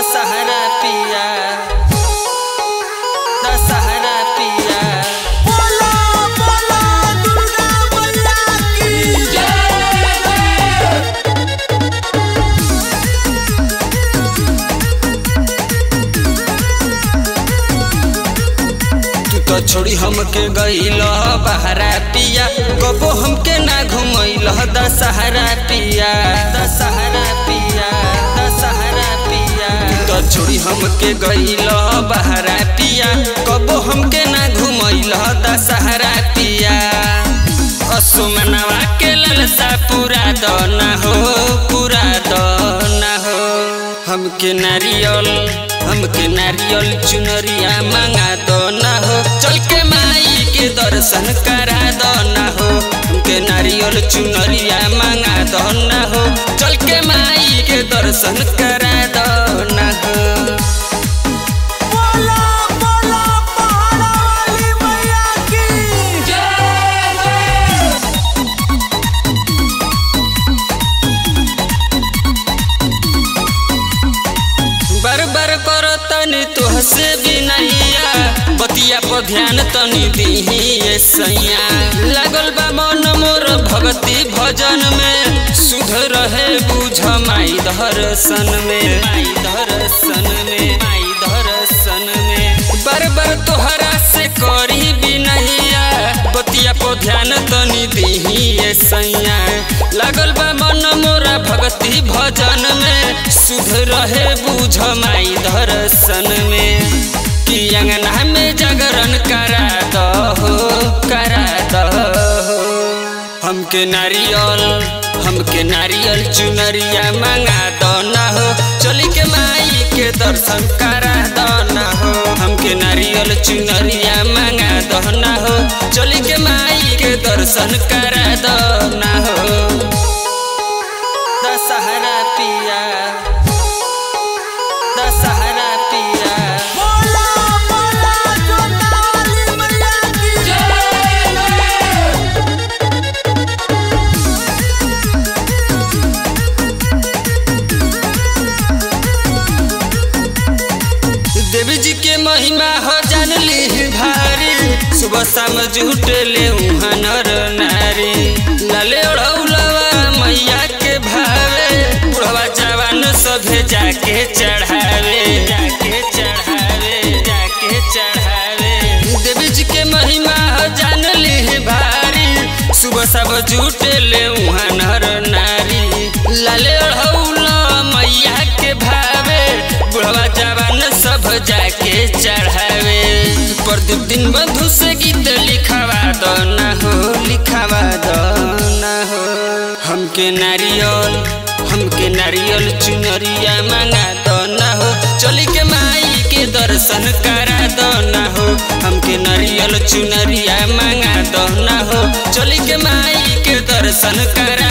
दशहरा पिया दशहरा पिया बोला बोला दुर्गा मैया की तू तो छोड़ी हमके गईल बहरा पिया कबो हमके ना घुमैल दशहरा पिया दशहरा पिया दशहरा पिया तू तो छोड़ी हमके गईल बहरा पिया कबो हमके ना घुमैल दशहरा पिया असुमनवा के ललसा पूरा दना हो पूरा दना हो हमके नारियल हमके नारियल चुनरिया मांगा दो ना हो चल के माई के दर्शन करा दो ना हो हमके नारियल चुनरिया मांगा दो ना हो चल के माई के दर्शन करा दो ना हो बोला बोला पहाड़ा वाली मैया की बर बर कर तनी तुहसे बिनैया बतिया पर ध्यान तनी दीही ये सैया लागल बा मन मोर भक्ति भजन में सुध रहे बुझ माई दर्शन में माई दर्शन में माई दर्शन में बर बर तोहरा से करी बिनैया बतिया पर ध्यान तनी दीही ये सैया लागल बा मन मोरा भक्ति भजन में सुध रहे बुझ माई दर्शन में कि अंगना में जागरण करा दहो करा दहो हमके नारियल हमके नारियल चुनरिया मांगा दो ना हो चली के माई के दर्शन करा दो ना हो हमके नारियल चुनरिया मांगा दो ना हो चली के माई के दर्शन करा दो ना हो दशहरा पिया दशहरा पिया बोला बोला जोता वाली मैया की देवी जी के महिमा हो जान ली भारी सुबह शाम झूठ ले नर नारी लाले ओढ़ौलवा मैया के भावे बुढ़वा जवान सभे जाके चढ़ावे जाके चढ़ावे जाके चढ़ावे देवी जी के महिमा हो जान ली भारी सुबह सब झूठ ले नर नारी लाले ओढ़ौला मैया के भावे बुढ़वा जवान सब जाके चढ़ावे प्रदीप दिन बंधु से गीत लिखावा दो ना हो लिखावा दो ना हो हमके नारियल हमके नारियल चुनरिया मांगा दो ना हो चली के माई के दर्शन करा दो ना हो हमके नारियल चुनरिया मांगा दो ना हो चली के माई के दर्शन करा